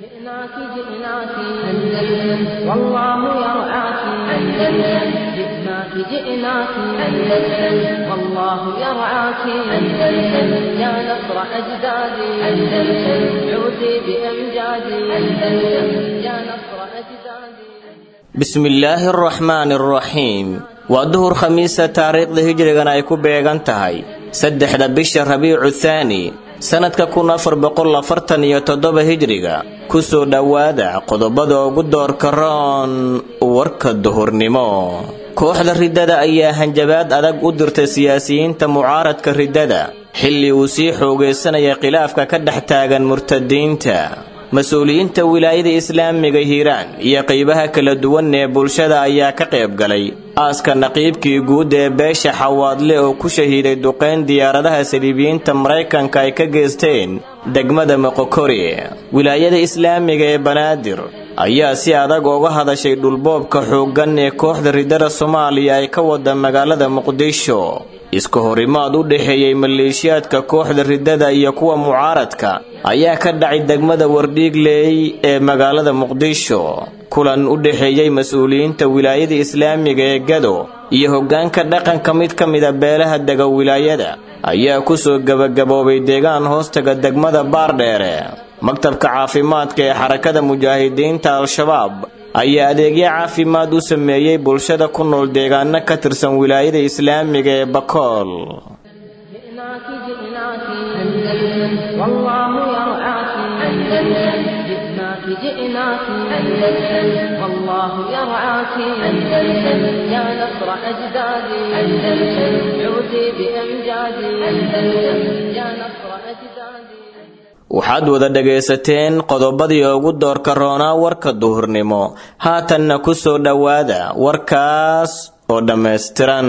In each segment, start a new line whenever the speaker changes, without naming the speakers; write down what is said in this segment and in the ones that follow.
جئناك جئناك أندلس والله يرعاك أندلس جئناك جئناك أندلس والله يرعاك أندلس يا نصر أجدادي أندلس عودي بأمجادي أندلس يا نصر أجدادي
bismi illaahi araxmaani araxiim waa duhur khamiisa taariikhda hijrigan ay ku beegan tahay saddexda bisha rabiicu thaani sannadka kun afar boqol afartan iyo toddoba hijriga ku soo dhowaada qodobada ugu doorka roon warka duhurnimo kooxda riddada ayaa hanjabaad adag u dirtay siyaasiyiinta mucaaradka riddada xilli uu sii xoogaysanaya khilaafka ka dhex taagan murtadiinta mas-uuliyiinta wilaayada islaamiga hiiraan iyo qaybaha kala duwan ee bulshada ayaa ka qayb galay aaska naqiibkii guud ee beesha xawaadle oo ku shahiiday duqayn diyaaradaha saliibiyiinta maraykanka ay ka geysteen degmada moqokori wilaayada islaamiga ee banaadir ayaa si adag uga hadashay dhulboobka xooggan ee kooxda riddada soomaaliya ay ka wada magaalada muqdisho iska horimaad u dhexeeyey maleeshiyaadka kooxda riddada iyo kuwa mucaaradka ayaa ka dhacay degmada wardhiigley ee magaalada muqdisho kulan u dhexeeyey mas-uuliyiinta wilaayada islaamiga ee gado iyo hoggaanka dhaqanka mid ka mida beelaha dega wilaayada ayaa ku soo gebagaboobay deegaan hoostaga degmada baardheere maktabka caafimaadka ee xarakada mujaahidiinta al-shabaab ayaa adeegyo caafimaad u sameeyey bulshada ku nool deegaano ka tirsan wilaayada islaamiga ee bakool
جئناك جئناك أندلس والله يرعاك أندلس جئناك جئناك أندلس والله يرعاك أندلس يا نصر أجدادي أندلس عودي بأمجادي أندلس يا نصر أجدادي
waxaad wada dhagaysateen qodobadii ugu doorka roonaa warka duhurnimo haatanna ku soo dhowaada warkaas oo dhammaystiran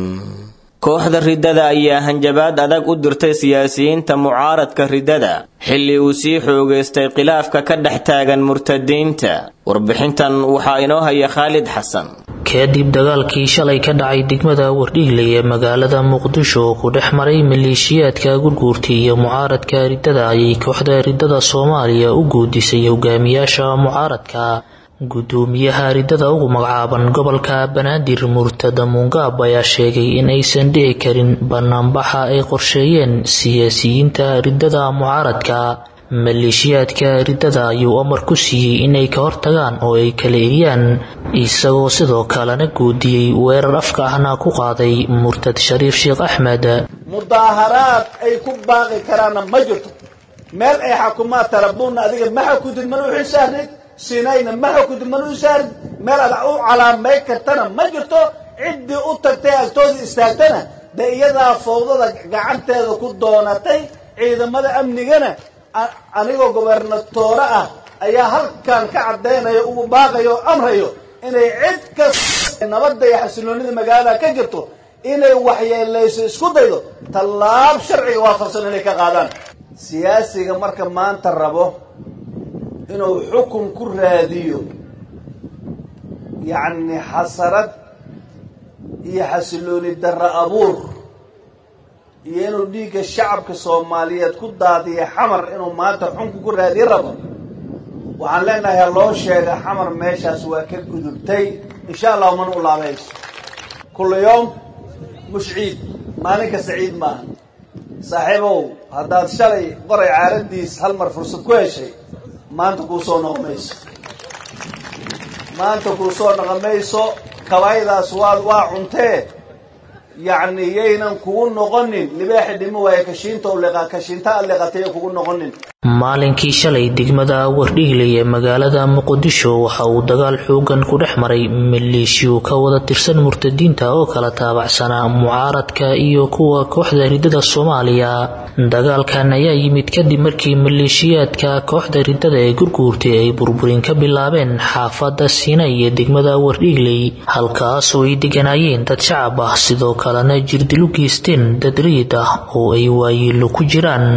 kooxda riddada ayaa hanjabaad adag u dirtay siyaasiyiinta mucaaradka riddada xilli uu sii xoogaystay khilaafka ka dhex taagan murtadiinta warbixintan waxaa inoo haya khaalid xasan
kadib dagaalkii shalay ka dhacay degmada wardhiigley ee magaalada muqdisho oo ku dhex maray maleeshiyaadka gurguurtay iyo mucaaradka riddada ayay kooxda riddada soomaaliya u guudisay hogaamiyaasha mucaaradka gudoomiyaha riddada ugu magacaaban gobolka banaadir murtada muungaab ayaa sheegay in aysan dhici karin banaanbaxa ay qorsheeyeen siyaasiyiinta riddada mucaaradka maleeshiyaadka riddada ayuu amar ku siiyey inay ka hortagaan oo ay kala eriyaan isagoo sidoo kalena guudiyey weerar afka ahna ku qaaday murtad shariif sheekh axmed
mudaaharaad ay ku baaqi karaanna ma jirto meel ay xakumaad tarabuunna adiga ma xakudid mana u xilsaarnid sinayna ma xakudid mana u saarid meel aad u calaamay kartana ma jirto ciddii u tagtay agtooda istaagtana de iyadaa fowdada gacanteeda ku doonatay ciidamada amnigana anigoo gobernatoore ah ayaa halkan ka caddaynaya ugu baaqayo o amrayo inay cid kasta nabadda iyo xasiloonida magaalada ka jirto inay waxyeelayso isku daydo tallaab sharciga waafaqsan inay ka qaadaan siyaasiga marka maanta rabo inuu xukun ku raadiyo yacni xasarad iyo xasilooni darro abuur iyo inuu dhiigga shacabka soomaaliyeed ku daadiya xamar inuu maanta xunku ku raadiyo rabo waxaan leenahay ha loo sheega xamar meeshaas waa ka gudubtay insha allahu mana u laabayso kulla yoom mush ciid maalin kasta ciid maaha saaxiibow haddaad shalay qoray caaladiis hal mar fursad ku heshay maanta kuu soo noqon mayso maanta kuu soo noqon mayso kabaayadaas waa waa cuntee yacni yaynan kugu noqonin libaaxi dhimo waaye kashiinta u liqa kashiinta a liqatay kugu noqonin
maalinkii shalay degmada wardhiigley ee magaalada muqdisho waxa uu dagaal xoogan ku dhex maray maleeshiyo ka wada tirsan murtadiinta oo kala taabacsanaa mucaaradka iyo kuwa kooxda riddada soomaaliya dagaalkan ayaa yimid kadib markii maleeshiyaadka kooxda riddada ee gurguurtay ay burburin ka bilaabeen xaafada siina iyo degmada wardhiigley halkaasoo ay deganaayeen dad shacab ah sidoo kalena jirdilu geysteen dad rayid ah oo ay waayeelo ku jiraan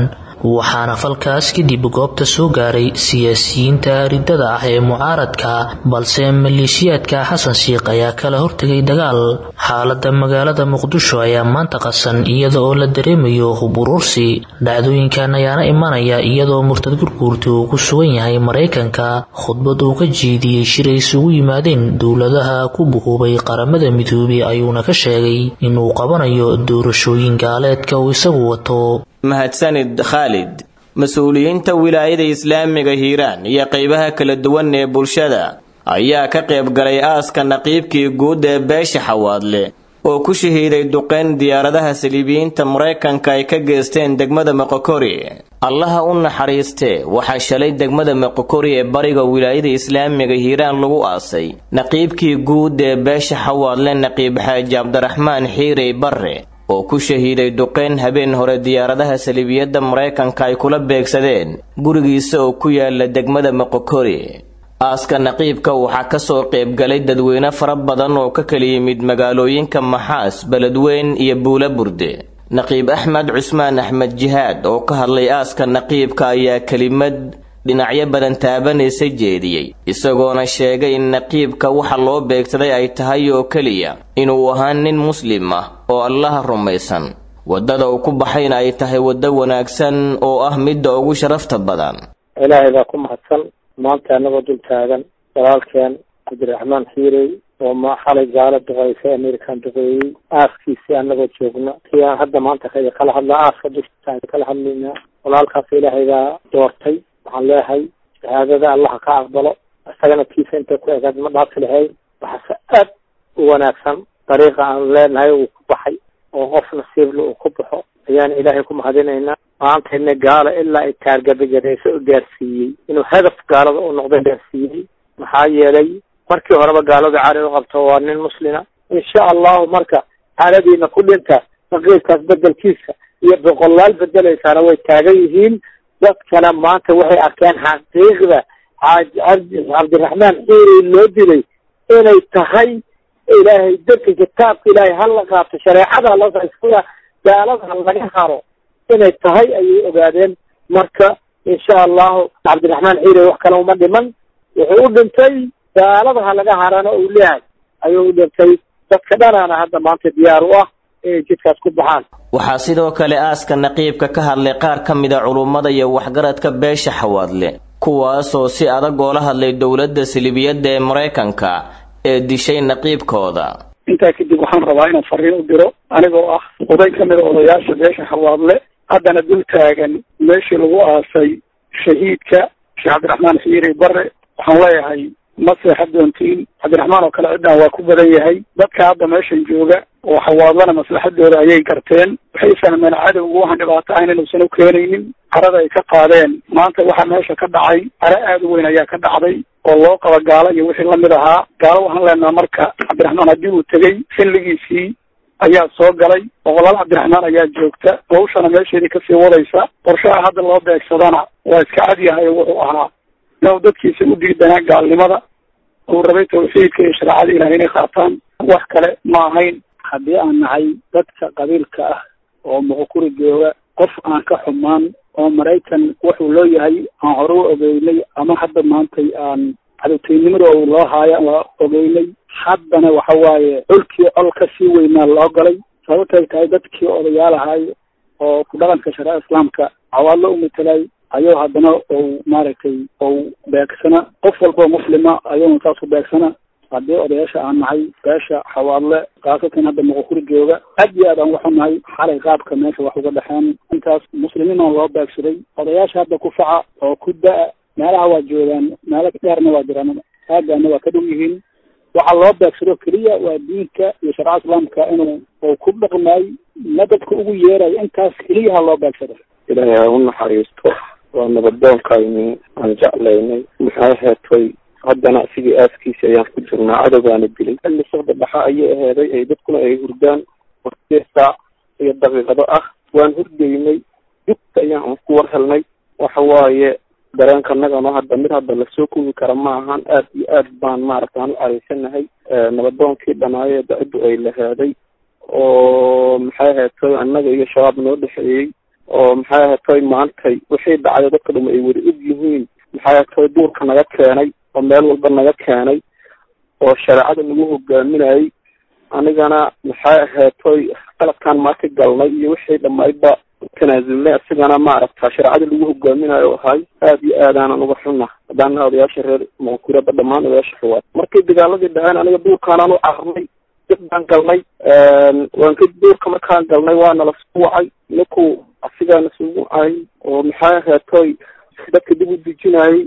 waxaana falkaas kadib goobta soo gaaray siyaasiyiinta riddada ah ee mucaaradka balse maleeshiyaadka xasan sheikh ayaa kala hortegay dagaal xaalada magaalada muqdisho ayaa maanta qasan iyada oo la dareemayo hub urursi dhacdooyinkan ayaana imanaya iyadoo murtad gurguurti uu ku sugan yahay maraykanka khudbad uu ka jeediyey shir ay isugu yimaadeen dowladaha ku buhoobay qaramada midoobay ayuuna ka sheegay inuu qabanayo doorashooyin gaaleedka uu isagu wato
mahadsanid khaalid mas-uuliyiinta wilaayada islaamiga hiiraan iyo qaybaha kala duwan ee bulshada ayaa ka qayb galay aaska naqiibkii guud ee beesha xawaadle oo ku shahiiday duqeyn diyaaradaha saliibiyiinta maraykanka ay ka geysteen degmada moqokori allaha u naxariistee waxaa shalay degmada moqokori ee bariga wilaayada islaamiga hiiraan lagu aasay naqiibkii guud ee beesha xawaadle naqiib xaaji cabdiraxmaan xiirey barre oo ku shahiiday duqeyn habeen hore diyaaradaha saliibiyadda maraykanka ay kula beegsadeen gurigiisa oo ku yaala degmada moqokori aaska naqiibka waxaa ka soo qaybgalay dadweyne fara badan oo ka kala yimid magaalooyinka maxaas beledweyn iyo buula burde naqiib axmed cusmaan axmed jihaad oo ka hadlay aaska naqiibka ayaa kelimad dhinacyo badan taabanaysa jeediyey isagoona sheegay in naqiibka waxa loo beegsaday ay tahay oo keliya inuu ahaa nin muslim ah oo allaha rumaysan waddada uu ku baxayna ay tahay waddo wanaagsan oo ah midda ugu sharafta badan
ilaahay baa ku mahadsan maanta anagoo dul taagan walaalkeen cabdiraxmaan xiirey oo ma xalay gaalo duqeysay amerikan duqeeyey aaskiisii anagoo joogna kii aan hadda maanta kala hadlaa aaska dustaan kala hadlaynaa walaalkaas ilaahay baa doortay waxaan leeyahay shahaadada allaha ka aqbalo isagana kiisa intay ku egaad ma dhaafi lahayn waxaase aad u wanaagsan dariiqa aan leenahay uu ku baxay oo qof nasiibla uu ku baxo ayaan ilaahay ku mahadinaynaa maantayna gaalo ilaa ay taargabagadeyso u gaarsiiyey inuu hadaf gaalada u noqda gaarsiiyey maxaa yeelay markii horeba gaalada cari u qabto waa nin muslima insha allahu marka xaaladiina ku dhinta naqiibkaas bedelkiisa iyo boqolaal bedelaysaana way taagan yihiin dadkana maanta waxay arkeen xaqiiqda cabdiraxmaan xiiri loo dilay inay tahay ilaahay dadka kitaabka ilaahay hala qaato shareecada hala gaalada laga haro inay tahay ayay ogaadeen marka insha allahu cabdiraxmaan xiiri wax kale uma dhiman wuxuu u dhintay gaalada ha laga harana uu leeyahay ayuu u dhintay dadka dhanaana hadda maanta diyaar u ah inay jidkaas ku baxaan
waxaa sidoo kale aaska naqiibka ka hadlay qaar ka mida culummada iyo waxgaradka beesha xawaadle kuwaasoo si adag oola hadlay dowladda silibiyadda ee maraykanka ee dishay naqiibkooda
intaa kadib waxaan rabaa inaan fariin u diro anigoo ah oday ka mida odayaasha beesha xawaadle haddana dul taagan meeshii lagu aasay shahiidka sheekh cabdiraxmaan xiiri bare waxaan leeyahay ma seexa doontiin cabdiraxmaan oo kale ciddaan waa ku badan yahay dadka hadda meeshan jooga oo xawaadlana maslaxadooda ayay garteen waxay fahmeen cadowgu waxaan dhibaato ahayn inuusan u keenaynin carada ay ka qaadeen maanta waxa meesha ka dhacay cara aada u weyn ayaa ka dhacday oo loo qaba gaalo iyo wixii lamid ahaa gaalo waxaan leenaha marka cabdiraxmaan haddii uu tegey xilligiisii ayaa soo galay boqolaal cabdiraxmaan ayaa joogta hawshana meesheedii kasii wadaysa qorshaha hadda loo beegsadana waa iska cadyahay wuxuu ahaa inuu dadkiisa u diidanaa gaalnimada uu rabay tawxiidka iyo shareecada ilahay inay qaataan wax kale ma ahayn haddii aan nahay dadka qabiilka ah oo muqukuri jooga qof aan ka xumaan oo maraykan wuxuu loo yahay aan hore u ogeynay ama hadda maantay aan cadowteynimada uu loo haayo la ogeynay haddana waxa waaye colkii col ka sii weynaa loo galay sababtay tahay dadkii odayaal ahay oo ku dhaqanka shareeca islaamka cawaadlo u matelay ayuu haddana ou maaragtay ou beegsana qof walbao muslima ayuuna saas u beegsana haddii odayaasha aan nahay beesha xawaadle khaasatan hadda muqukuri jooga aad iyo aad aan waxu nahay xalay qaabka meesha wax uga dhexeen intaas muslimiin oo loo beegsaday odayaasha hadda ku faca oo ku da-a meelaha waa joogaan meelo dheerna waa jiraan aagaana waa ka dhow yihiin waxaa loo beegsado keliya waa diinka iyo sharca islaamka inuu uu ku dhaqmaay madadka ugu yeerayo intaas keliyaha loo beegsado
ilaahay ha u naxariisto waa nabadoonkayni aan jeclaynay maxay heetay haddana sidii aaskiisi ayaan ku jirnaa cadowgaana dilay xilli socda dhaxa ayay aheeday ay dadkuna ay hurdaan hortee saac iyo daqiiqado ah waan hurdaynay dugta ayaan ku war helnay waxa waaye dareenkanagano hadda mid hadda lasoo kubi kara ma ahan aad iyo aad baan maaragta aan u caraysanahay nabadoonkii dhanaayo daciddu ay laheeday oo maxay heetay annaga iyo shabaab noo dhexeeyey
oo maxay ahatoy maantay wixii dhacday dadka dhum ay wada og yihiin maxay ahatoy duurka naga keenay oo meel walba naga keenay oo shareecada nagu hogaaminayay anigana maxay ahaatoy qalabkaan maanta galnay iyo wixii dhamaydba tanaasulnay asigana maaragta shareecada lagu hogaaminayo ahay aad iyo aadaanan uga xunna haddaana odayaasha reer muqakuraba dhammaan odayaasha xuwaad markii dagaaladii dhaceen aniga duurkaanaan u cararnay dib baan galnay waan ka duurka markaan galnay waana la soo wacay ninku asigaana sugu ay oo maxay ahaatoy dadka dib u dejinayay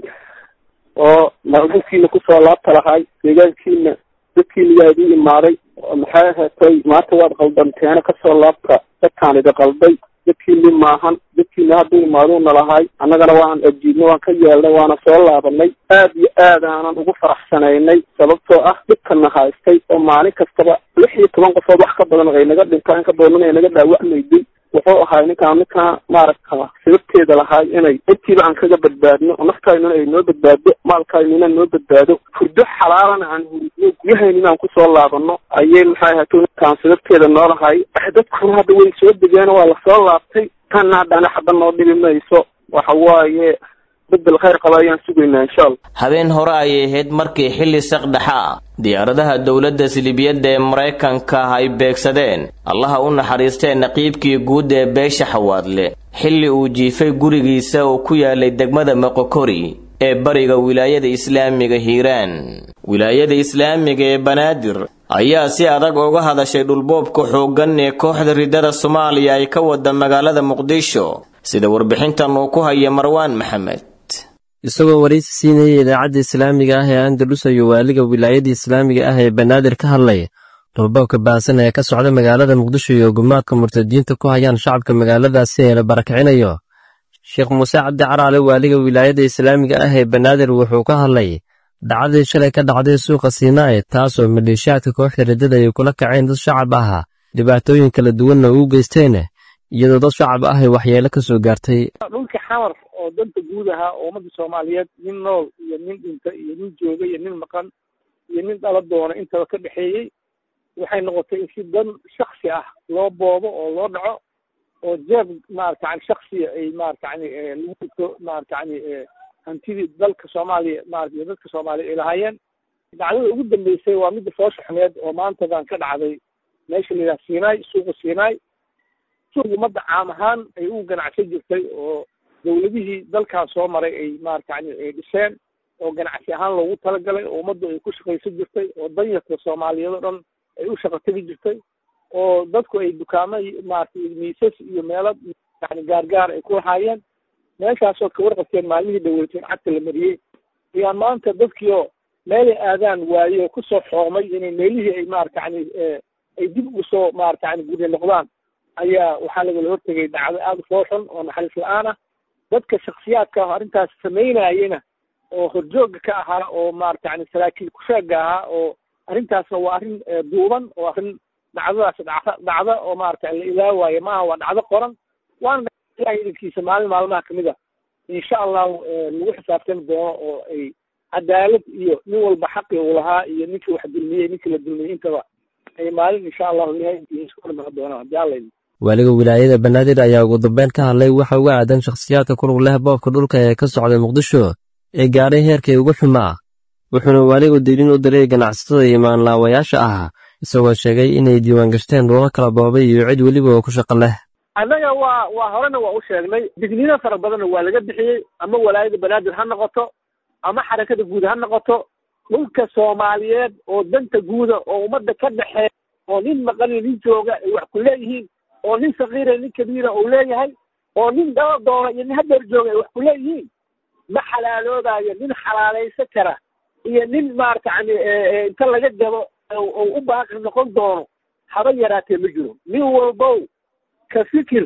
oo maalmukiina kusoo laabta lahay deegaankiina dadkiina yaa idin imaaday maxay ahaatoy maanta waad qaldanteena kasoo laabta dadkaan idi qalday dadkiini maahan dadkiina hadduu imaaduuna lahay annagana waan ajiibnay waan ka yeelnay waana soo laabanay aad iyo aad aanan ugu faraxsanaynay sababtoo ah dhibkana haystay oo maalin kastaba lix iyo toban qofood wax ka badan ay naga dhintaan ka badan ay naga dhaawacmayday wuxuu ahay ninkaan ninkaa maaragta sababteeda lahay inay intiiba aan kaga badbaadno oo naftaynuna ay noo badbaado maalkaynuna noo badbaado hurdo xalaalana aan huridno guryahaynina aan kusoo laabano ayay maxay ahato ninkaan sababteeda noo lahay dadkuna hadda way soo degeen waa lasoo laabtay tanna haddana xaba noo dhibi mayso waxa waaye bedel khayr qaba ayaan sugaynaa insha allah
habeen hore ayay ahayd markii xilli saqdhexa diyaaradaha dowladda silibiyadda ee maraykanka ay beegsadeen allaha u naxariistee naqiibkii guud ee beesha xawaadle xilli uu jiifay gurigiisa oo ku yaalay degmada moqokori ee bariga wilaayada islaamiga hiiraan wilaayada islaamiga ee banaadir ayaa si adag uga hadashay dhulboobka xooggan ee kooxda riddada soomaaliya ay ka wada magaalada muqdisho sida warbixintan uu ku haya marwaan maxamed
isagoo waraysi siinayay idaacadda islaamiga ah ee andalus ayuu waaliga wilaayada islaamiga ah ee banaadir ka hadlay dhulboobka baahsan ee ka socda magaalada muqdisho iyo gumaadka murtadiinta ku hayaan shacabka magaaladaasi ee la barakicinayo sheekh muuse cabdi caraale waaliga wilaayada islaamiga ah ee banaadir wuxuu ka hadlay dhacdii shalay ka dhacday suuqa siinaaye taasoo maleeshiyaadka kooxda riddada ay kula kaceen dad shacab ah dhibaatooyin kala duwanna uu geysteen iyadoo dad shacab ah ay waxyeelo ka soo gaartay
dhulkii xamar oo danta guud ahaa oo ummadda soomaaliyeed nin nool iyo nin dhinta iyo nin jooga iyo nin maqan iyo nin dhala doona intaba ka dhexeeyey waxay noqotay in si dan shaksi ah loo boobo oo loo dhaco oo jeeb maarata yani shaksiya ay maarata yani lagu dhigto maarata yani hantidii dalka soomaaliya maarata iyo dadka soomaaliya ay lahaayeen dhacdada ugu dambeysay waa midda foosha xumeed oo maantadan ka dhacday meesha la yidhaha siinaay suuqa siinaay suuq ummadda caam ahaan ay u ganacsan jirtay oo dawladihii dalkan soo maray ay maarata yani ay dhiseen oo ganacsi ahaan loogu talagalay oo ummaddu ay ku shaqaysan jirtay oo danyarka soomaaliyeed oo dhan ay u shaqo tegi jirtay oo dadku ay dukaamo maarata miisas iyo meelo yani gaargaar ay ku lahaayeen meeshaasoo ka warqabteen maalmihii dhaweyteen cagta la mariyey ayaan maanta dadkii oo meelay aadaan waaye oo kusoo xoomay inay meelihii ay maarata yani ay dib ugu soo maarata yani gurya noqdaan ayaa waxaa lagala hortegay dhacdo aada u fooxun oo naxariis la-aan ah dadka shaksiyaadka ah arrintaas samaynayena oo horjooga ka ahaa oo maarata yani saraakiil kusheega ahaa oo arrintaasna waa arrin duuban oo arrin dhacdadaas dhacda dhacda oo maarata la ilaawaayo maaha waa dhacdo qoran waana ilahay idankiisa maalin maalmaha kamid a insha allahu lagu xisaabtami doono oo ay cadaalad iyo nin walba xaqi uu lahaa iyo ninkii wax dulmiyey ninkii la dulmiyey intaba ay maalin insha allahu ilahay idankiisa ku hormari doonaan haddii alla idin
waaliga wilaayada banaadir ayaa ugu dambeyn ka hadlay waxa uga aadan shakhsiyaadka ku lug leh boobka dhulka ee ka socday muqdisho ee gaadhay heerkay ugu xumaa wuxuuna waaligu dirin u diray ganacsatada iyo maanlaawayaasha ah isagoo sheegay inay diiwaan gashteen dhuulo kala boobay iyo cid weliba oo ku shaqo leh
annaga waa waa horena waa u sheegnay digniino fara badanna waa laga bixiyey ama walaayada banaadir ha noqoto ama xarakada guud ha noqoto dhulka soomaaliyeed oo danta guuda oo ummadda ka dhexeeya oo nin maqan iyo nin jooga ay wax ku leeyihiin oo nin sakiira nin kabiira uu leeyahay oo nin daba doona iyo nin hadeer jooga ay wax ku leeyihiin ma xalaaloodayo nin xalaalaysan kara iyo nin maarata yani inta laga gabo oo u baaqi noqon doono haba yaraatee ma jiro nin walbow ka fikir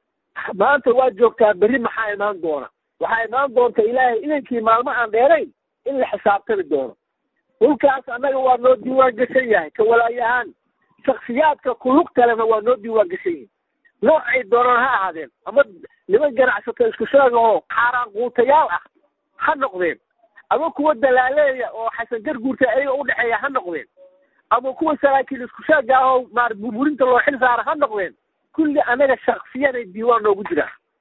maanta waa joogtaa berri maxaa imaan doona waxaa imaan doonta ilaahay idankii maalmo aan dheerayn in la xisaabtami doono dhulkaas annaga waa noo diiwaan gashan yahay ka walaayahaan shaksiyaadka kulug kalena waa noo diiwaan gashan yihin noocay doonaan ha ahaadeen ama niman ganacsato isku sheega oo xaaraan quutayaal ah ha noqdeen ama kuwa dalaaleeya oo xasan garguurta ayaga u dhexeeya ha noqdeen ama kuwa saraakiil isku sheega ah oo maar burburinta loo xil saara ha noqdeen kulli anaga shaksiyaday diiwaan noogu jiraan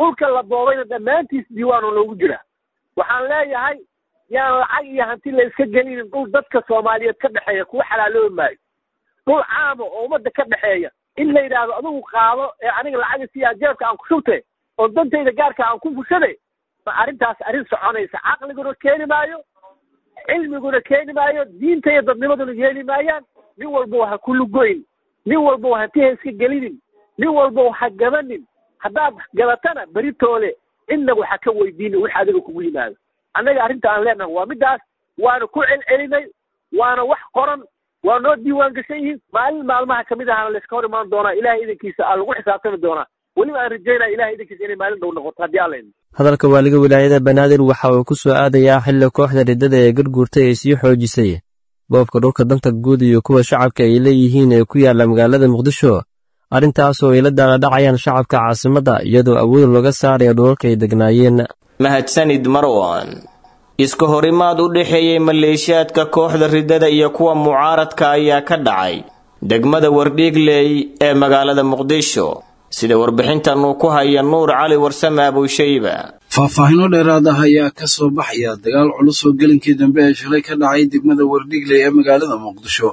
dhulka la boobayna dhammaantiis diiwaan oo loogu jira waxaan leeyahay yaan lacag iyo hanti la iska gelinin dhul dadka soomaaliyeed ka dhexeeya kuwa xalaaloobi maayo dhul caama oo ummadda ka dhexeeya in la yidhaahdo adigu qaado ee aniga lacaga siyaa jeebka aan ku shubte oo dantayda gaarka aan ku fushade ma arrintaas arrin soconaysa caqliguna keeni maayo cilmiguna keeni maayo diinta iyo dadnimaduna yeeli maayaan nin walbow ha ku lugoyn nin walbow hanti ha iska gelinin nin walbow ha gabanin haddaad gabatana beritoole cidna waxa ka weydiina wix adiga kugu yimaado annaga arrinta aan leenahay waa middaas waana ku celcelinay waana wax qoran waa noo diiwaan gashan yihiin maalin maalmaha kamid ahana layska hor imaan doonaa ilahay idankiisa aa lagu xisaabtami doonaa weliba aan rajaynaya ilahay idankiisa inay maalin dhow noqoto haddii alla idmo
hadalka waaliga wilaayada banaadir waxa uu ku soo aadayaa xilli kooxda riddada ee garguurtay ay sii xoojisay boobka dhulka danta guud iyo kuwa shacabka ay leeyihiin ee ku yaalla magaalada muqdisho arrintaasoo ay la daaladhacayaan shacabka caasimadda iyadoo awood looga saaraya dhulalka ay degnaayeen
mahadsanid marwan iska horimaad u dhexeeyey maleeshiyaadka kooxda riddada iyo kuwa mucaaradka ayaa ka dhacay degmada wardhiigley ee magaalada muqdisho sida warbixintan uu ku haya nuur cali warsame abuushayba
faahfaahinno dheeraad ah ayaa ka soo baxaya dagaal culus oo gelinkii dambe ee shalay ka dhacay degmada wardhiigley ee magaalada muqdisho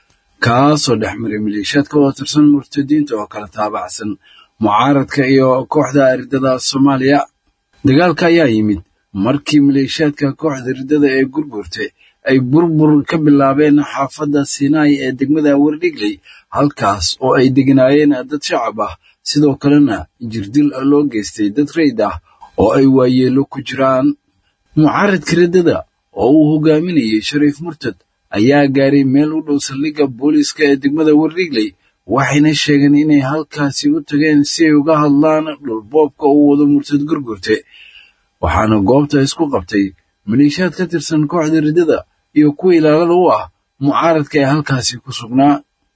kaasoo dhex maray maleeshiyaadka oo tirsan murtadiinta oo kala taabacsan mucaaradka iyo kooxda riddada soomaaliya dagaalka ayaa yimid markii maleeshiyaadka kooxda riddada ee gurgurtay ay burbur ka bilaabeen xaafadda sinai ee degmada wardhigley halkaas oo ay degnaayeen dad shacab ah sidoo kalena jirdil loo geystay dad rayd ah oo ay waayeelo ku jiraan mucaaradka riddada oo uu hogaaminayay shariif murtad ayaa gaaray meel u dhow saldhigga booliiska ee degmada wardhigley waxayna sheegeen inay halkaasi u tageen si ay uga hadlaan dhulboobka uu wado murtad gurgurte waxaana goobta isku qabtay maleeshiyaad ka tirsan kooxda riddada iyo kuwa ilaalada u ah mucaaradka ee halkaasi ku sugnaa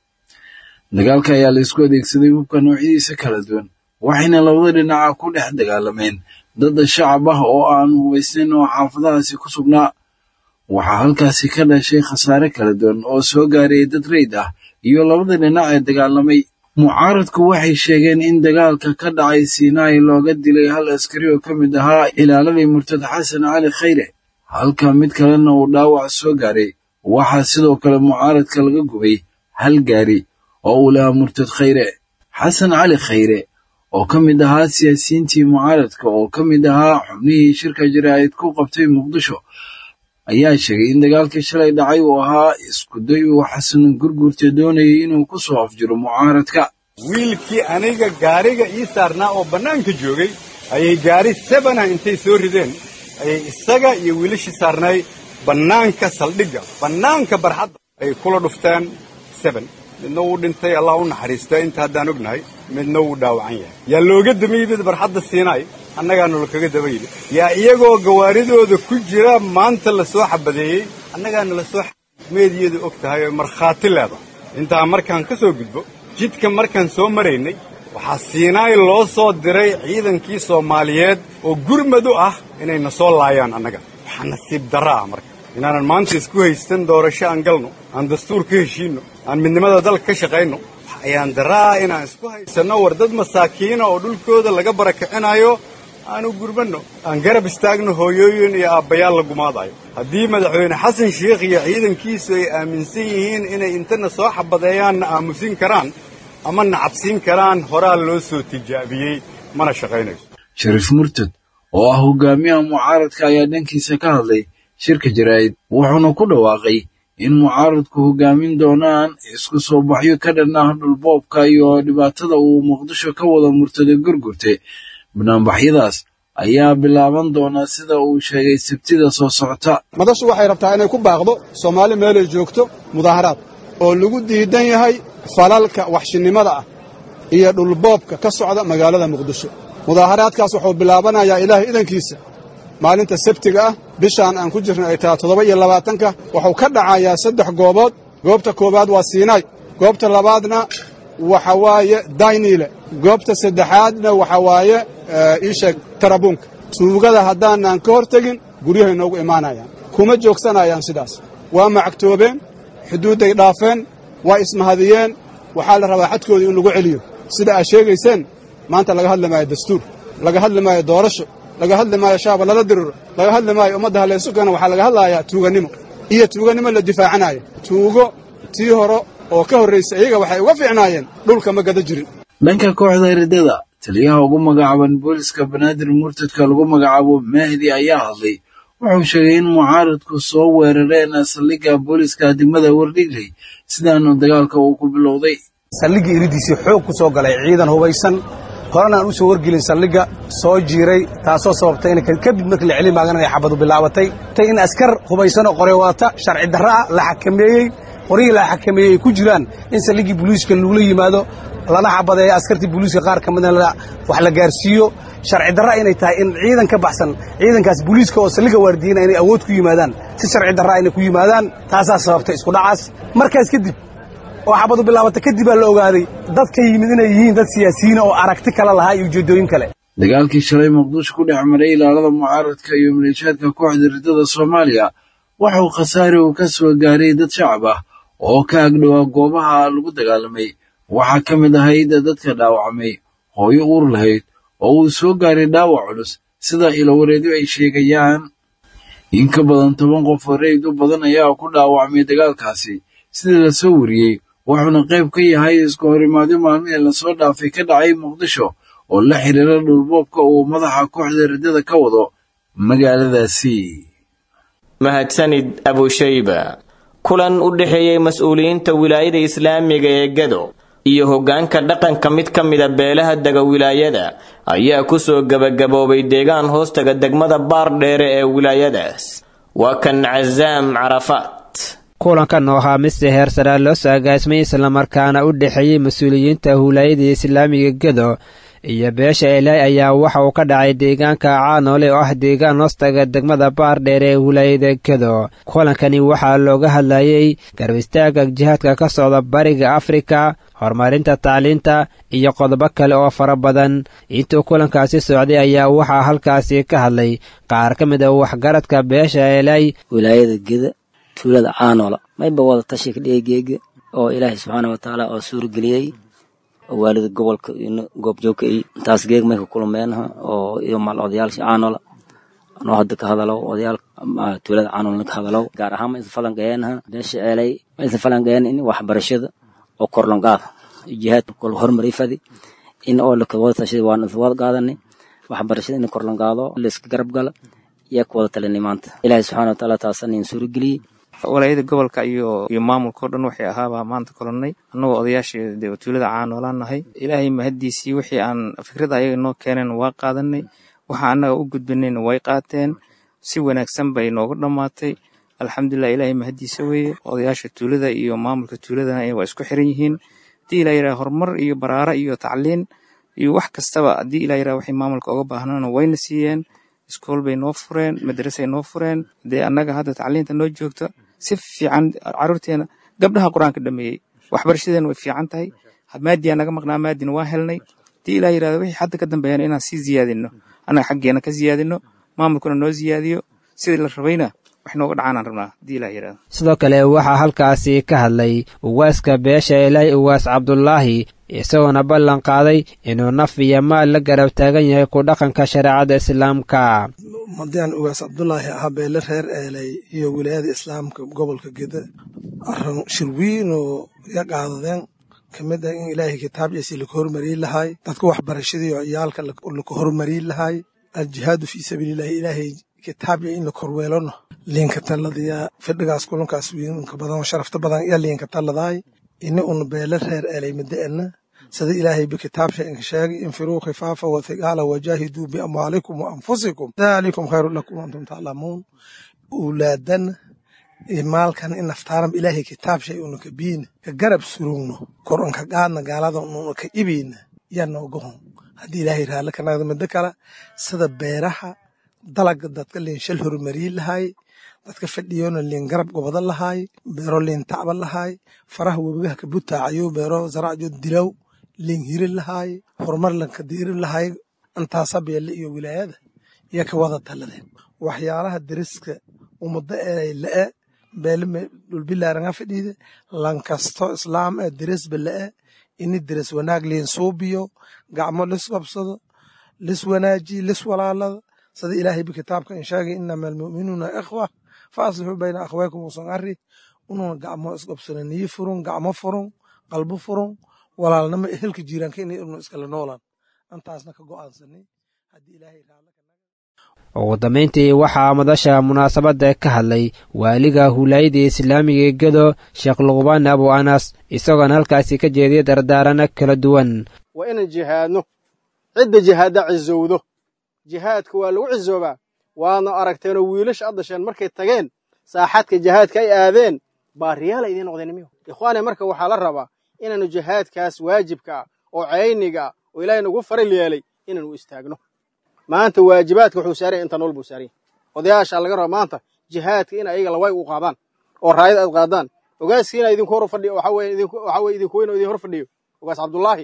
dagaalka ayaa la isku adeegsaday hubka noocyadiisa kala duwan waxayna labada dhinaca ku dhex dagaalameen dad shacab ah oo aan hubaysnayn oo xaafadahaasi ku sugnaa waxaa halkaasi ka dhashay khasaare kala duwan oo soo gaarayay dad rayd ah iyo labada dhinac ee dagaalamay mucaaradku waxay sheegeen in dagaalka ka dhacay sinai looga dilay hal askari oo ka mid ahaa ilaaladii murtad xasan cali khayre halka mid kalena uu dhaawac soo gaaray waxaa sidoo kale mucaaradka laga gubay hal gaari oo uu lahaa murtad khayre xasan cali khayre oo ka mid ahaa siyaasiyiintii mucaaradka oo ka mid ahaa xubnihii shirka jaraa'id ku qabtay muqdisho ayaa sheegay in dagaalkii shalay dhacay uu ahaa iskuday uu xasan gurgurta doonayay inuu ku soo afjiro mucaaradka
wiilkii aniga gaariga ii saarnaa oo bannaanka joogay ayay gaari sebana intay soo rideen ayay isaga iyo wiilashii saarnay bannaanka saldhigga bannaanka barxadda ay kula dhufteen seben midna wuu dhintay allah u naxariista inta haddaan ognahay midna wuu dhaawacan yahay yaa looga daba yimid barxadda siinaay annagaanu lakaga daba yimid yaa iyagoo gawaaridooda ku jira maanta la soo xabadeeyey annagaana la soo meediyadu og tahay oo markhaati leedahay intaa markaan ka soo gudbo jidka markaan soo maraynay waxaa siinaay loo soo diray ciidankii soomaaliyeed oo gurmad u ah inayna soo laayaan annaga waxaa nasiib darra ah marka inaanan maanta isku haysan doorasho aan galno aan dastuur ka heshiinno aan midnimada dalka ka shaqayno ayaan daraa inaan isku haysanno war dad masaakiina oo dhulkooda laga barakicinayo aanu gurmanno aan garab istaagno hooyooyin iyo aabbayaal la gumaadayo haddii madaxweyne xasan sheikh iyo ciidankiisu ay aaminsan yihiin inay intana soo xabadeeyaanna aamusin karaan ama nacabsiin karaan horaa loo soo tijaabiyey mana shaqaynayso
shariif murtad oo ah hogaamiyaha mucaaradka ayaa dhankiisa ka hadlay shirka jaraa'id wuxuuna ku dhawaaqay in mucaaradku hogaamin doonaan isku soo baxyo ka dhan ah dhulboobka iyo dhibaatada uu muqdisho ka wada murtada gurgurte banaanbaxyadaas ayaa bilaaban doonaa sida uu sheegay sabtida soo socota
madashu waxay rabtaa inay ku baaqdo soomaali meelay joogto mudaaharaad oo lagu diidan yahay falalka waxshinnimada ah iyo dhulboobka ka socda magaalada muqdisho mudaaharaadkaas wuxuu bilaabanayaa ilaahay idankiisa maalinta sabtiga ah bishaan aan ku jirna ay tahay toddoba iyo labaatanka wuxuu ka dhacayaa saddex goobood goobta koowaad waa siinaay goobta labaadna waxa waaye dayniile goobta saddexaadna waxa waaye iisheeg tarabuunka tuugada haddaanan ka hor tegin guryahay noogu imaanayaan kuma joogsanayaan sidaas waa macagtoobeen xuduudday dhaafeen waa ismahadiyeen waxaa la rabaa xadkoodii in lagu celiyo sida aad sheegayseen maanta laga hadlamaayo dastuur laga hadli maayo doorasho laga hadli maayo shaaba lala diriro laga hadli maayo ummadda halaysu keena waxaa laga hadlayaa tuugannimo iyo tuugannimo la difaacanayo tuugo tii hore oo ka horraysay iyaga waxay uga fiicnaayeen dhulka ma gada jirin
dhanka kooxda riddada taliyaha ugu magacaaban booliska banaadir murtadka lagu magacaabo mahdi ayaa hadlay wuxuu sheegay in mucaaradku soo weerareen saldhigga booliska degmada wardhigley sidaanu dagaalka uu ku bilowday
saldhigga iridiisii xoog ku soo galay ciidan hubaysan horena aan u soo wargelin saldhigga soo jiiray taasoo sababtay in kadib markii la celin maagan inay xabadu bilaabatay tay in askar hubaysan oo qore wadata sharci darra ah la xakameeyey qorihii la xakameeyey ay ku jiraan in saldhiggii booliiska lagula yimaado lana xabadeeyo askartii booliiska qaar ka midna wax la gaarsiiyo sharci darra inay tahay in ciidan ka baxsan ciidankaas booliiska oo saldhigga waardiyeyna inay awood ku yimaadaan si sharci darra inay ku yimaadaan taasaa sababtay isku dhacaas markaas kadib oo xabadu bilaabata kadib baa la ogaaday dadka yimid inay yihiin dad siyaasiyiina oo aragti kale lahaa iyo ujeeddooyin kale
dagaalkii shalay muqdisho ku dhex maray ilaalada mucaaradka iyo maleeshiyaadka kooxda riddada soomaaliya waxuu khasaare uu ka soo gaaray dad shacab ah oo ka agdhowaa goobaha lagu dagaalamay waxaa ka mid ahayd dadka dhaawacmay hooyo uur lahayd oo uu soo gaaray dhaawac culus sida ilowareedyo ay sheegayaan in ka badan toban qof oo reyd u badan ayaa ku dhaawacmay dagaalkaasi sidii la soo wariyey wuxuuna qayb ka yahay isku horimaadyo maalmihii lasoo dhaafay ka dhacay muqdisho oo la xiriira dhulboobka uu madaxa kooxda riddada ka wado magaaladaasi
mahadsanid abushayba kulan u dhexeeyey mas-uuliyiinta wilaayada islaamiga ee gado iyo hoggaanka dhaqanka mid ka mida beelaha dega wilaayada ayaa ku soo gebagaboobay deegaan hoostaga degmada baardheere ee wilaayadaas waa kan casaam carafaat
kulankan oo ahaa mise heersaraa loo soo agaasmay islamarkaana u dhexeeyey mas-uuliyiinta wilaayada islaamiga gado iyo beesha elay ayaa waxa uu ka dhacay deegaanka caanoole oo ah deegaan hoostaga degmada baardheer ee wilaayada gado kulankani waxaa looga hadlayey garab istaagga jihaadka ka socda bariga afrika horumarinta tacliinta iyo qodobo kale oo fara badan intuu kulankaasi socday ayaa waxaa halkaasi ka hadlay qaar ka mid a waxgaradka beesha elay
wilaayada geda tuulada caanoola mayba wada tashika dheegeega oo ilaahay subxaana wa tacaala oo suurageliyey oo waalida gobolka goobjoogka iyo intaas geeg may ka kulmeenha oo iyo maal odayaasha caanola anoo hadda ka hadalow odayaal tuulada caanola ka hadalow gaar ahaan ma isan falanqeeyeenha beesha ceelay ma isan falanqeeyeen in waxbarashada oo korlongaad jihaad kol horumari fadi in oo lakawada tashaday waan isla wada qaadanay waxbarashada in korlongaado layska garab gala yaa ku wada talinay maanta ilaahay subxaana wa tacaala taasan in suurageliyey
walaayada gobolka iyo iyo maamulkao dhan waxay ahaabaa maanta kolonnay annagoo odayaashii dee tuulada caanoolaan nahay ilaahay mahaddiisii wixii aan fikrada ayaga noo keeneen waa qaadanay waxa annaga u gudbanayna way qaateen si wanaagsan bay nooga dhammaatay alxamdulilah ilaahay mahaddiisa weeye odayaasha tuulada iyo maamulka tuuladana waa isku xiran yihiin haddii ilaa yidhaha horumar iyo baraara iyo tacliin iyo wax kastaba haddii ilaa yidhaha waxay maamulka uga baahnaana wayna siiyeen iskool bay noo fureen madrasay noo fureen dee annaga hadda tacliinta noo joogta si fiican caruurteena gabdhaha qur-aanka dhameeyey waxbarashadeena way fiican tahay maadiyaa naga maqnaa maadina waa helnay hadii ilaa yirahdo wixii hadda ka dambeeyana inaan sii ziyaadino annaga xaggeena ka ziyaadino maamulkuna noo ziyaadiyo sidii la rabayna wax nooga dhacaanaan rabnaa hadii ilaa yirahdo
sidoo kale waxaa halkaasi ka hadlay uwaaska beesha ilaahi uwaas cabdulaahi isagoona ballan qaaday inuu naf iyo maal la garab taagan yahay ku dhaqanka shareecada islaamka
madaan ugaas cabdulaahi ahaa beele reer eelay iyo wilaayada islaamka gobolka geda aran shirwiin oo iga qaadadeen kamid ah in ilaahay kitaabciisi laka hormariin lahaay dadka waxbarashadii oo ciyaalka laka hormariin lahaay aljihaadu fii sabiilillahi ilaahay kitaabci in la korweelano liinka taladiya fidhigaas kulankaas wiinka badan oo sharafta badan iyo liinka taladaay ini una beele reer eelay madaena sida ilaahay bikitaabsha inka sheegay infiruu khifaafa wathiqaala wajaahiduu biamwaalikum wa anfusikum daalikum khayru lakum antum taclamuun ulaadana maalkan in naftaaran ilaahay kitaabsha una ka biina ka garab surugno kor unka qaadna gaalada una ka ibina yaa nooga hon haddii ilaahay raalle ka nagda middo kale sida beeraha dalaga dadka liin shal horumariin lahaay dadka fadhiyona liin garab gobada lahaay beero liin tacba lahaay faraha webigaha ka butaacayo beero zaracjo dilaw liin hirin lahaay horumar lanka diirin lahaay intaasa beelle iyo wilaayada iyo ka wada taladeen waxyaalaha deriska ummado ee la'e beele dhulbilaaranga fadhiide lankasto islaam ee deresba la'e ini deres wanaag liin suubiyo gacmo lisqabsado lis wanaajiy lis walaalada sida ilaahayba kitaabka in sheegay inama almu'minuuna ikhwa fa aslixuu bayna akhwaykum usan arri ununa gacmo isqabsana niyi furun gacmo furun qalbo furun walaalnimo ehelka jiiraanka inay unu iskala noolaan antaasna ka go'aansanay haddii ilaahay
ugu dambayntii waxaa madasha munaasabadda ka hadlay waaliga huulaayada islaamiga ee gedo sheekh luqbaan abu anas isagoona halkaasi ka jeediyay dardaarana kala duwan
waa inaan jihaadno cidda jihaadda cizowdo jihaadka waa lagu cizoobaa waadna aragteenoo wiilasha addasheen markay tageen saaxadka jihaadka ay aadeen baariyaala idiin noqdeen miyo ikhwaane marka waxaa la rabaa inaannu jihaadkaas waajibka ah oo cayniga ah oo ilaahay nagu faral yeelay inaanu istaagno maanta waajibaadka wuxuu saaraya inta nool buu saaraya odayaasha laga raba maanta jihaadka in ayaga laway u qaadaan oo raayad aad qaadaan ogaaskiina idinku hor fadhiyo waxa weye idinku waxa weye idinku weyn oo idin hor fadhiyo ogaas cabdullaahi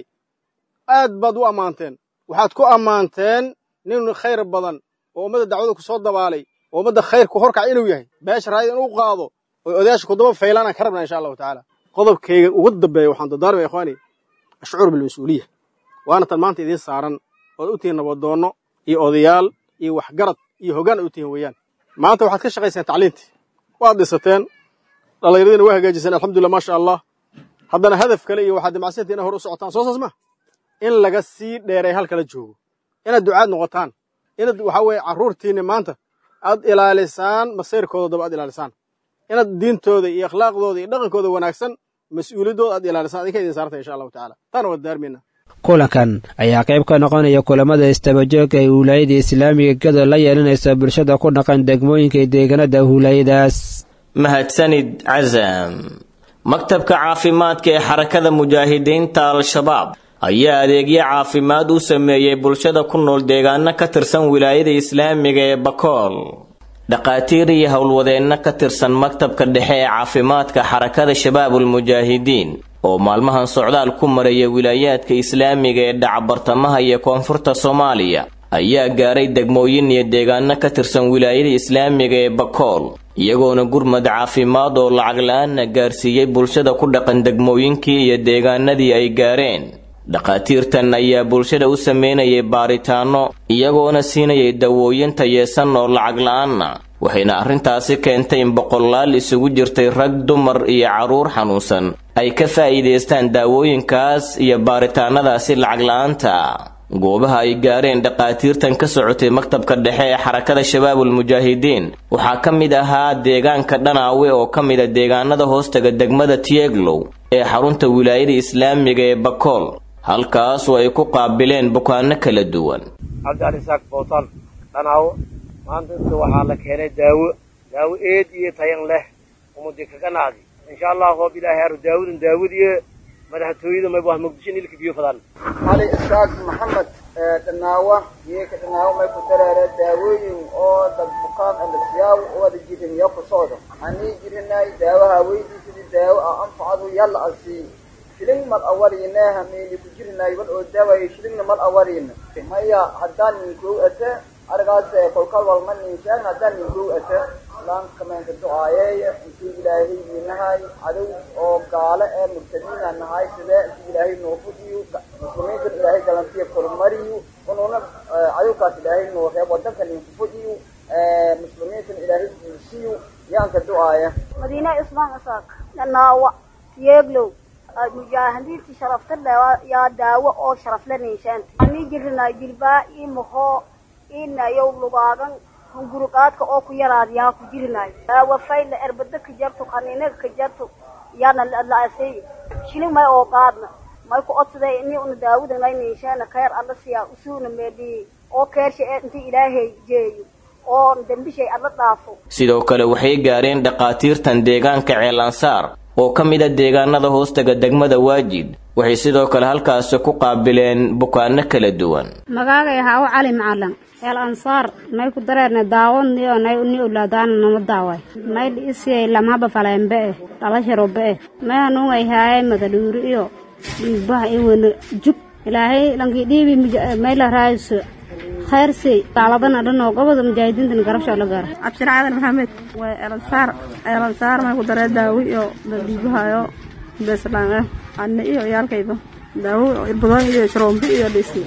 aad baad u ammaanteen waxaad ku ammaanteen nin khayr badan oo ummadda dacwada ku soo dabaalay oo ummadda khayrku horkac inuu yahay beesha raayad inuu qaado oo odayaasha kudaba faylaanaan ka rabnaa insha allahu tacaala qodobkayga ugu dambeeya waxaan dardaarmaya ikhwaani ashcuur bilmas-uuliya waana tan maanta idiin saaran ood u tihiin nabadoonno iyo odayaal iyo waxgarad iyo hoggaan ay u tihiin weeyaan maanta waxaad ka shaqayseen tacliintii waad dhisateen dhallinyaradiina waa hagaajiseen alxamdulillah maasha allah haddana hadaf kale iyo waxaad dimacsantii inay hor u socotaan soo saas ma in laga sii dheeray halkala joogo inaad ducaad noqotaan inaad waxaa weeye carruurtiinni maanta aad ilaalisaan masayrkooda daba aad ilaalisaan inaad diintooda iyo akhlaaqdooda iyo dhaqankooda wanaagsan mas-uuliyaddooda aad ilaalisaan adinka idin saartay insha allahu tacaala taana waad daarmayna
kulankan ayaa qayb ka noqonaya kulamada istabajooga ee huulaayada islaamiga gado la yeelanaysa bulshada ku dhaqan degmooyinka ee deegaanada huulaayadaas
mahadsanid casam maktabka caafimaadka ee xarakada mujaahidiinta al-shabaab ayaa adeegyo caafimaad u sameeyey bulshada ku nool deegaano ka tirsan wilaayada islaamiga ee bakool dhaqaatiir iyo howlwadeenno ka tirsan maktabka dhexe ee caafimaadka xarakada shabaabulmujaahidiin oo maalmahan socdaal ku maraya wilaayaadka islaamiga ee dhacabartamaha iyo koonfurta soomaaliya ayaa gaaray degmooyin iyo deegaano ka tirsan wilaayada islaamiga ee bakool iyagoona gurmad caafimaad oo lacag la-aanna gaarsiiyey bulshada ku dhaqan degmooyinkii iyo deegaanadii ay gaareen dhakhaatiirtan ayaa bulshada u sameynayay baaritaanno iyagoona siinayay dawooyin tayeesan oo lacag la-aanna waxayna arrintaasi keentay in boqolaal isugu jirtay rag dumar iyo carruur xanuunsan ay ka faa'iidaystaan daawooyinkaas iyo baaritaannadaasi lacag la-aanta goobaha ay gaareen dhakhaatiirtan ka socotay maktabka dhexe ee xarakada shabaabulmujaahidiin waxaa ka mid ahaa deegaanka dhanaawe oo ka mida deegaanada hoostaga degmada tieglow ee xarunta wilaayada islaamiga ee bakool halkaasoo ay ku qaabileen bukaanno kala duwan
cabdialisaaq bootaan dhanaawo maanta inta waxaa la keenay daawo daawo eed iyo tayan leh umudi kaga nacdi insha allah hoob ilaahay aro daawadan daawadiyo madaxtooyada may waa muqdisho nilka biyo fadaan
cali isaaq maxamed dhanaawa geeka dhanaawo may ku dareere daawooyin oo dad bukaan alasiyaaw wada jirin yo ku socdo anii jirinay daawaha weydiisidii daawo a anfacadu yalla asii shilin mal awariina hameyni ku jirinay bal oo daawayo shilingna mal awariina maya haddaan ninkuu ate arigaas kolkal walma ninshaan haddaan ninkuu ate laankameenka ducaayeeya intii ilaahay inahay cadow oo gaale ee murtadiina nahay sidee intii ilaahay noo fudiyo muslimiintan ilaahay galantiya kormariyo unuuna cadowkaas ilaahay noo reeb wadanka ninku fudiyo muslimiintan ilaahay guursiyo yaanka ducaaya
madiina ismaan isaaq dhanaawa yeeglow mujaahidiintii sharafta yaa daawo oo sharafla ninshaanta ani jirinaa jilbaa ii mahoo inayow lugaagan hunguruqaadka oo ku yaraadiyaa ku jirinayo daawo fayla erbada ka jarto qaniinaga ka jarto yaana la-asay shilin may oo qaadna may ku odsaday ini una daawada nay ninshaana khayr alla siyaa usuuna meedhiyey oo keersha ee inta ilaahay jeeyo oo dembishay alla dhaafo
sidoo kale waxay gaareen dhakhaatiirtan deegaanka ceelansaar oo ka mid a deegaanada hoostaga degmada waajid waxay sidoo kale halkaasi ku qaabileen bukaano kala duwan
magaagay haawo cali macalan el ansaar nay ku dareerne daawon niyo nay ni ulaadaana nama daaway nay dhiisiyay lamhaba falembe eh dhalasharobe eh may hanuungay haaye madaluuri iyo dhiigbaha iyo wena jug ilaahay lankii dhiibi may la raayso khayrsi daaladana dhanoo goboda mujaahidiintan garabsho la gaara
cabshir caadan maxamed waa elansaar elansaar may ku daree daawo iyo dhiibahayo beslaan ah anne iyo yaalkayba daawo irbadooyin iyo sharoombi iyo dhisi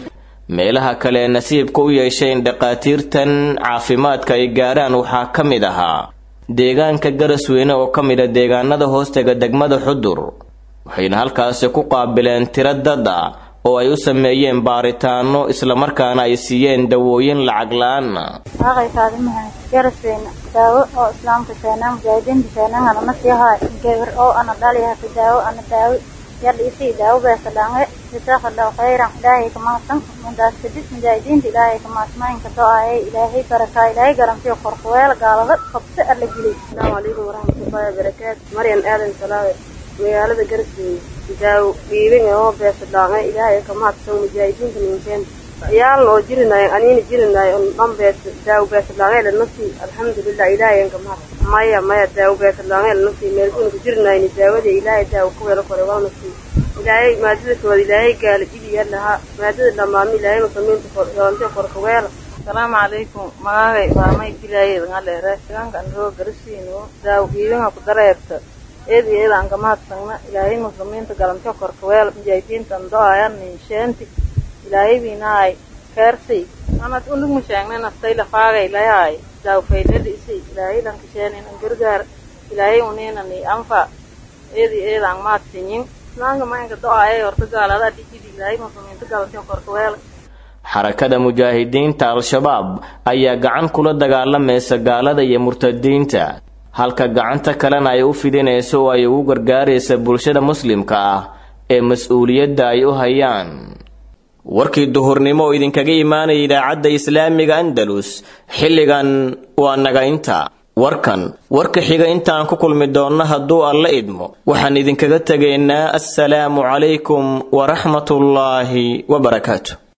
meelaha kale ee nasiibka u yeeshay in dhakhaatiirtan caafimaadka ay gaarhaan waxaa ka mid ahaa deegaanka garasweyne oo ka mid a deegaanada hoostega degmada xudur waxayna halkaasi ku qaabileen tiro dad ah oo ay u sameeyeen baaritaano islamarkaana ay siiyeen dawooyin lacag la-aan
Aqay kaadimahay garasweyne daawo oo islaamka keenan mujaahidiinta keenan ana nasiyahay gabar oo ana dhaliyahay daawo ana daawo yar isi daawo beesa dhaange jazaaka allahu khayran ilaahay ka mahadsan mundaas kadib mujaahidiinta ilaahay ka mahadsanaayin ka do-aayay ilaahay barakaa ilaahay garantiyo qorqweel gaalada qabse alla geliy
asalaamu calaykum waraxmatullaahi wabarakaatu maryan aadan salaawe magaalada garasweyne daawo dhiibin oo beesa dhaange ilaahay ka mahadsan mujaahidiinta ninkeen yaalna oo jirinayo aniina jirinayo on dhan bees daawo beesa dhaange la nafsi alxamdulilah ilaahay ka mahad maya maya daawo beesa dhaange la nafsi meelkunka jirinayni daawada ilaahay daawo ku weelo kore waa nafsi ilaahay maadada kooda ilaahay gaala jibiya lahaa maadada dhamaami ilaahay musamiinta yoonte korkaweela
asalaamu calaykum magagay waamay dilaayed ngaleere deegaankan roo garasiino daawo dhiibinga ku dareerta eed iyo eed aan ka mahadsagna ilaahay muslimiinta galamte korkaweel mujaahidiintan do-ayan ninsheenti ilaahay biinaay keersay anad unug musheegne naftay lafaagay layaay daawo faylada isay ilaahay lankasheenin an gargaar ilaahay uniinani anfa eed iyo eed aan mahadsinyin islaanka maanka do-aayay horta gaalada dhijidi ilaahay muslimiinta galamte korkaweel
xarakada mujaahidiinta al-shabaab ayaa gacan kula dagaalamaysa gaalada iyo murtadiinta halka gacanta kalena ay u fidinayso oo ay ugu gargaaraysa bulshada muslimka ah ee mas-uuliyadda ay u hayaan warkii duhurnimo oo idinkaga imaanaya idaacadda islaamiga andalus xilligan waa naga inta warkan warka xiga intaan ku kulmi doonno hadduu alla idmo waxaan idinkaga tegaynaa assalaamu calaykum waraxmatullaahi wabarakaatu